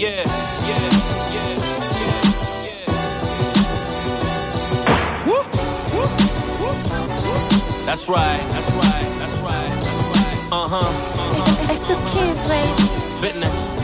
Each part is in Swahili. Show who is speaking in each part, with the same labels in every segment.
Speaker 1: yeah, yeah, yeah, yeah, yeah. Woo, woo, woo, woo. That's right, that's right, that's right, that's right. Uh huh, uh-huh.
Speaker 2: I still kiss, baby.
Speaker 1: Business.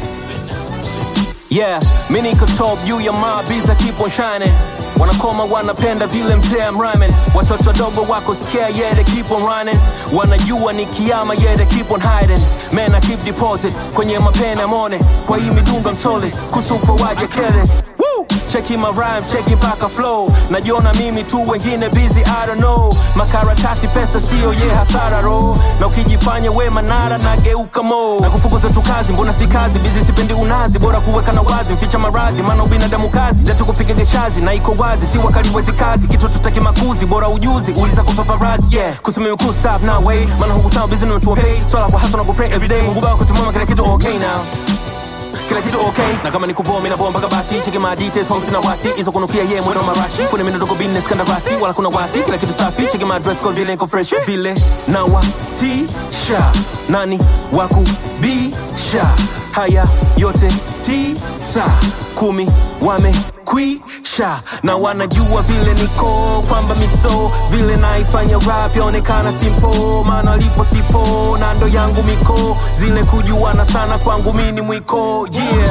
Speaker 1: Yeah, mi niko top juu ya mabiza keep on shining wanakoma wanapenda vile mzee I'm rhyming watoto wadogo wako scare yeah they keep on running wanajua ni kiama yeah they keep on hiding man I keep deposit kwenye mapene mone kwa hii midunga msole kusupa waje kele Woo! cheki my rhyme cheki mpaka flow najiona mimi tu wengine busy I don't know makaratasi pesa sio ye hasara ro na ukijifanya we manara nageuka mo na kufukuza tu kazi mbona si kazi bizi sipendi unazi bora kuweka na wazi mficha maradhi maana ubinadamu kazi zetu kupiga geshazi na iko wazi si wakali wezi kazi kitu tutaki makuzi bora ujuzi uliza kwa paparazi yeah kusimimi ku stop now way maana hukutana busy na mtu wa pay swala kwa hasa na kupray every day mungu baba kutumama kila kitu okay now kila kitu okay na kama nikuboa mimi naboa mpaka basi cheki my details home sina wasi hizo kunukia ye mwendo marashi kuna mimi ndogo business kanda basi wala kuna wasi kila kitu safi cheki my dress code vile niko fresh vile na wa tisha nani waku bisha haya yote tisa kumi wamekwisha na wanajua vile niko kwamba miso vile naifanya rap yaonekana simpo maana lipo sipo na ndo yangu miko zile kujuana sana kwangu mini mwiko yeah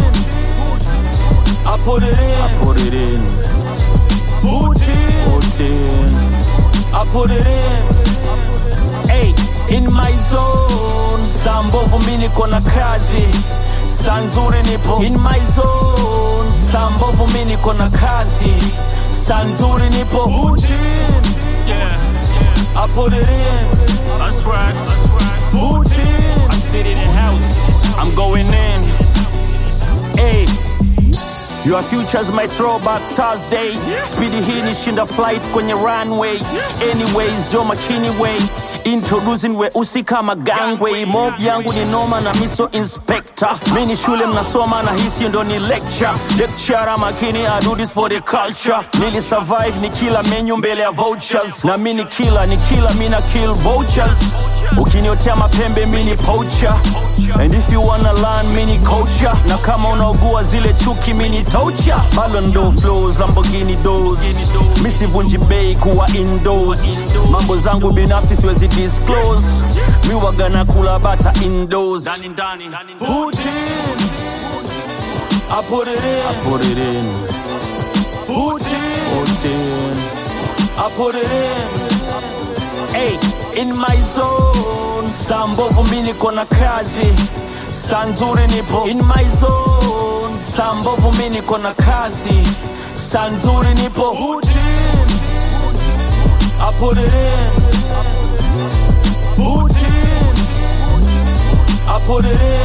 Speaker 3: I put it in,
Speaker 1: I put it in,
Speaker 3: put in,
Speaker 1: put in.
Speaker 3: I put it in. Hey, in my zone. Saa mbovu mi niko na kazi, saa nzuri nipo in my zone. Saa mbovu mi niko na kazi, saa nzuri nipo put in. Yeah, I put it in. That's right. Put in. I sit in the house. I'm going in. Hey. Your futures might throw back Thursday Speedy hii ni shinda flight kwenye runway Anyways, Joe McKinney way Introducing weusi kama gangway Mob yangu ni noma na miso inspector Mi ni shule mnasoma na hisi ndo ni lecture Lecturer makini I do this for the culture Nili survive ni kila menu mbele ya vouchers Na mi ni kila ni kila mi na kill vultures Ukiniotea mapembe mi ni poacher And if you wanna learn mi ni culture Na kama unaogua zile chuki mi ni toucher Ballon d'Or flows Lamborghini doors Mi sivunji bei kuwa indoors Mambo zangu binafsi siwezi disclose Mi waga na kula bata indoors Put in I put it in
Speaker 1: Put it in,
Speaker 3: Put in
Speaker 1: put in.
Speaker 3: I put it in hey, in my zone saa mbovu mi niko na kazi saa nzuri nipo in my zone saa mbovu mi niko na kazi saa nzuri nipo put in I put it in put in I put it in